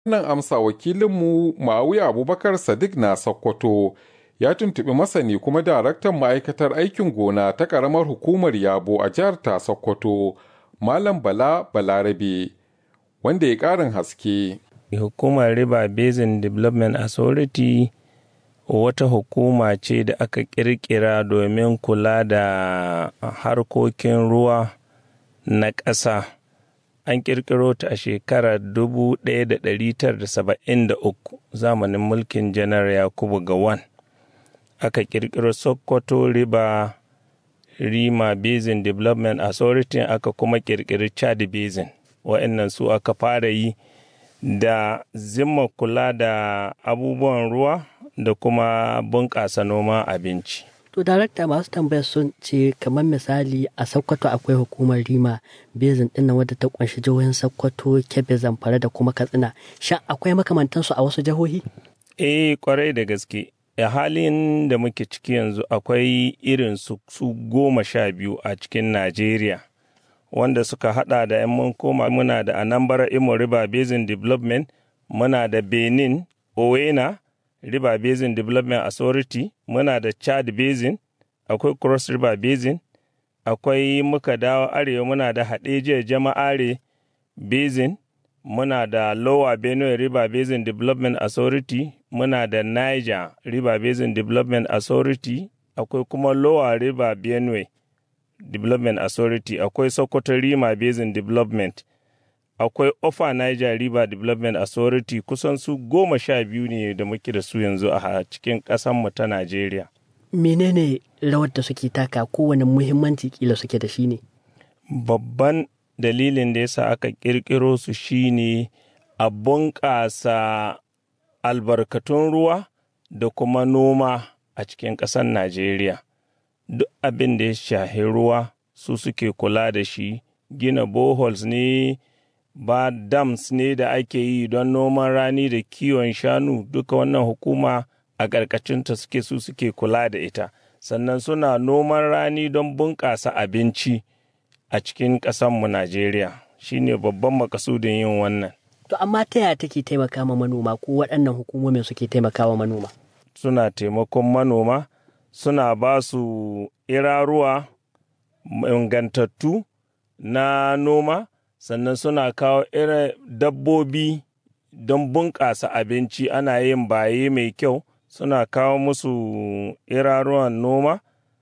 Wannan amsa wakilinmu Ma'awiya Abubakar Sadiq na Sokoto ya tuntuɓi masani kuma daraktan ma'aikatar aikin gona ta ƙaramar hukumar Yabo a jihar ta Sokoto, Malam Bala Balarabe, wanda ya ƙarin haske. Hukumar River Basin Development Authority wata hukuma ce da aka ƙirƙira domin kula da harkokin ruwa na ƙasa. An ƙirƙiro ta a shekarar 1973 zamanin mulkin Janar Yakubu Gawan. Aka ƙirƙiro Sokoto River Rima Basin Development Authority aka kuma ƙirƙiri Chad Basin. Wa'annan su aka fara yi da zimma kula da abubuwan ruwa da kuma bunƙasa noma abinci. To, darakta masu tambayar sun ce kamar misali a Sokoto akwai hukumar Rima Bezin ɗin wadda ta ƙunshi jihohin Sokoto, Kebbi, Zamfara da kuma Katsina. Sha akwai makamantansu a wasu jihohi? Eh, kwarai da gaske. A halin da muke ciki yanzu akwai irin su, su goma sha biyu a cikin Najeriya. Wanda suka hada da 'yan mun koma muna da Anambra Imo River Basin Development, muna da Benin, Owena, River Basin Development Authority, muna da Chad Basin, akwai Cross River Basin, akwai muka dawo arewa muna da Hadejiya Jama'are Basin, muna da Lower Benue River Basin Development Authority, muna da Niger River Basin Development Authority, akwai kuma Lower River Benue Development Authority, akwai Sokoto Rima Basin Development. akwai Ofa Niger River Development Authority kusan su goma sha biyu ne da muke da su yanzu a cikin ƙasanmu ta Najeriya. Menene rawar da suke taka kowane muhimmanci kila suke da shi ne? Babban dalilin da yasa aka ƙirƙiro su shine a bunƙasa albarkatun ruwa da kuma noma a cikin ƙasar Najeriya. Duk abin da ya shahi ruwa su suke kula da shi, gina boholes ne. ba dams ne da ake yi don noman rani da kiwon shanu duka wannan hukuma a ƙarƙashinta suke su suke kula da ita sannan suna noman rani don bunƙasa abinci a cikin ƙasanmu najeriya shine babban makasudin yin wannan to amma ta yaya take taimaka ma manoma ko waɗannan hukumomin suke taimaka wa manoma suna taimakon manoma suna ba su iraruwa ingantattu na noma sannan suna kawo irin dabbobi don bunƙasa abinci ana yin baye mai kyau suna kawo musu iraruwan noma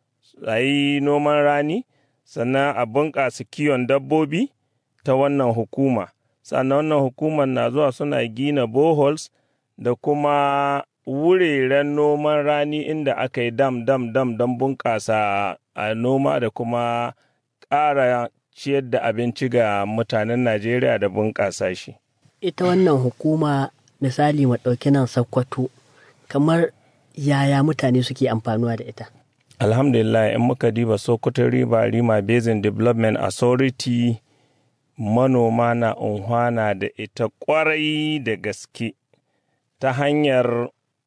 a yi noman rani sannan a bunƙasa kiwon dabbobi ta wannan hukuma sannan wannan hukumar na zuwa suna gina boholes da kuma wuraren noman rani inda aka yi dam dam dam don bunƙasa a noma da kuma ƙara ciyar da abinci ga mutanen Najeriya da bunƙasa shi. Ita wannan hukuma misali ɗauki nan Sokoto kamar yaya mutane suke amfanuwa da ita. Alhamdulillah in muka diba Sokoto River Rima Basin Development Authority manoma na unhwana da ita ƙwarai da gaske ta hanyar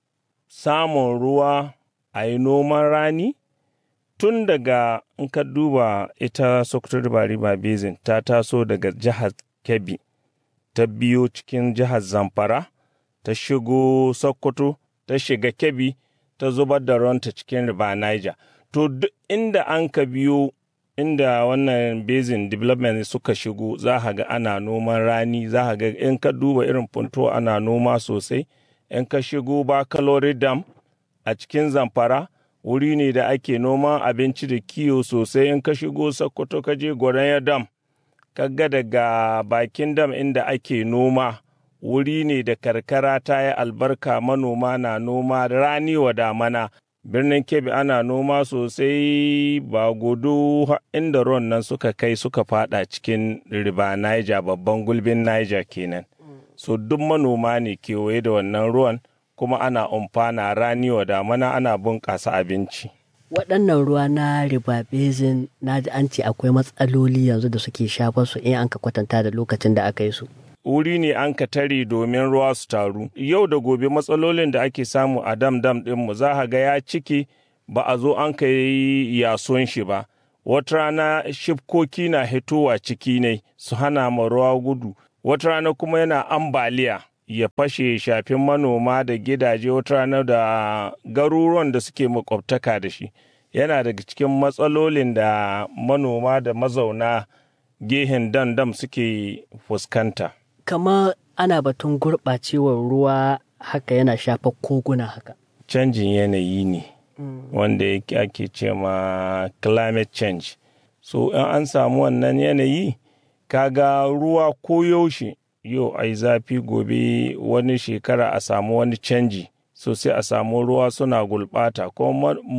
samun ruwa a yi noman rani tun daga in ka duba ita Sokoto River River Basin ta taso daga jihar Kebbi ta biyo cikin jihar Zamfara ta shigo Sokoto ta shiga Kebbi ta zubar da ruwanta cikin River Niger to duk inda an ka biyo inda wannan basin development suka shigo za ka ga ana noman rani za ka ga in ka duba irin funto ana noma sosai in ka shigo ba kalori dam a cikin zamfara wuri ne da ake noman abinci da kiwo sosai in ka shigo sokoto ka je gwaranya dam kaga daga bakin dam inda ake noma wuri ne da karkara ta yi albarka manoma na noma rani wa damana birnin kebbi ana noma sosai ba gudu inda ruwan nan suka kai suka fada cikin riba niger babban gulbin niger kenan so duk manoma ne kewaye da wannan ruwan kuma ana umfana rani wa damana ana bunƙasa abinci. Waɗannan ruwa na riba basin na ji an ce akwai matsaloli yanzu da suke shafar su in an ka kwatanta da lokacin da aka yi su. Wuri ne an ka tare domin ruwa su taru. Yau da gobe matsalolin da ake samu a dam dam ɗinmu za ga ya cike ba a zo an ka yi yason shi ba. Wata rana shifkoki na hitowa ciki ne su hana ma ruwa gudu. Wata rana kuma yana ambaliya. ya fashe shafin manoma da gidaje wata rana da garuruwan da suke makwabtaka da shi yana daga cikin matsalolin da manoma da mazauna gehen dandam suke fuskanta Kamar ana batun gurɓacewar ruwa haka yana shafa koguna haka. canjin yanayi ne wanda yake ake ce ma climate change so in an samu wannan yanayi kaga ruwa ko yaushe yau ai zafi gobe wani shekara a samu wani canji so sai a samu ruwa suna gulbata ko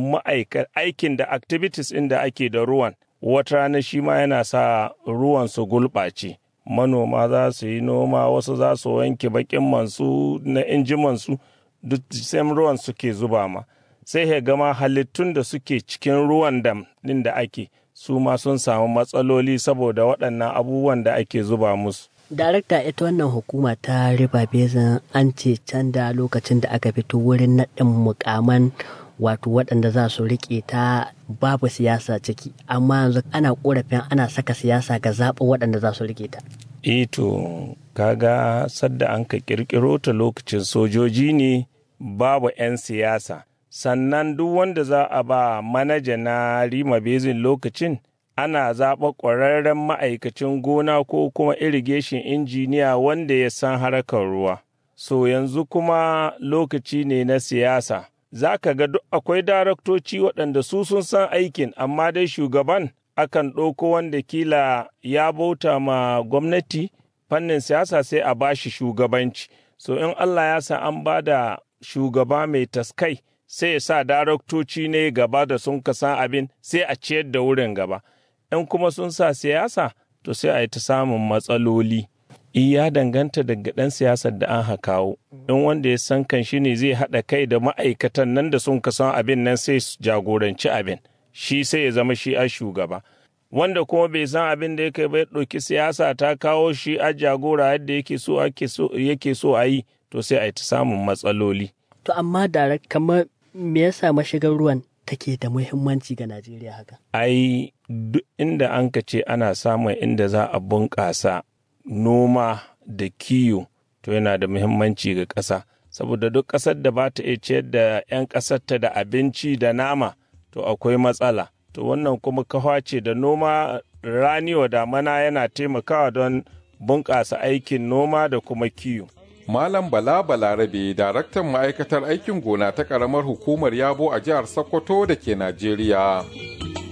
aikin da activities ɗin da ake da ruwan wata rana shi ma yana sa ruwan su gulɓace manoma za su yi noma wasu za su wanke bakin mansu na injimansu duk same ruwan suke zuba ma sai ya gama halittun da suke cikin ruwan dam ɗin da ake su ma sun samu matsaloli saboda waɗannan abubuwan da ake zuba musu Darakta ita wannan hukuma ta riba bezin an ce can da lokacin da aka fito wurin naɗin mukaman wato waɗanda za su riƙe ta babu siyasa ciki amma yanzu ana ƙorafin ana saka siyasa ga zaɓin waɗanda za su riƙe ta. Ito kaga sadda an ka ƙirƙiro ta lokacin sojoji ne babu 'yan siyasa sannan duk wanda za a ba manaja na rima bezin lokacin ana zaɓa ƙwararren ma'aikacin gona ko kuma irrigation injiniya wanda ya san harkar ruwa. So yanzu kuma lokaci ne na siyasa. Za ka ga duk akwai daraktoci waɗanda su sun san aikin, amma dai shugaban akan ɗauko wanda kila ya bauta ma gwamnati fannin siyasa sai a bashi shugabanci. So in Allah ya sa an ba da shugaba mai taskai sai ya sa daraktoci ne gaba da sun san abin sai a ciyar da wurin gaba. in kuma sun sa siyasa to sai a yi ta samun matsaloli ya danganta daga ɗan siyasar da an hakawo in wanda ya san kan shi ne zai haɗa kai da ma'aikatan nan da sun san abin nan sai su jagoranci abin shi sai ya zama shi a shugaba wanda kuma bai san abin da yake bai ɗauki siyasa ta kawo shi a jagora yadda yake so yake so a yi to sai a yi ta samun matsaloli To amma da kamar me yasa mashigar ruwan take da muhimmanci ga Najeriya haka? Ai, duk inda an ka ce ana samun inda za a bunƙasa noma da kiyo, to yana da muhimmanci ga ƙasa. Saboda duk ƙasar da ba ta iya ciyar da 'yan ƙasarta da abinci da nama, to akwai matsala. To wannan kuma kawa ce da noma rani wa damana yana taimakawa don bunƙasa aikin noma da kuma kiyo. Malam Bala Balarabe, daraktan ma'aikatar aikin gona ta ƙaramar hukumar Yabo a jihar Sokoto da ke Najeriya.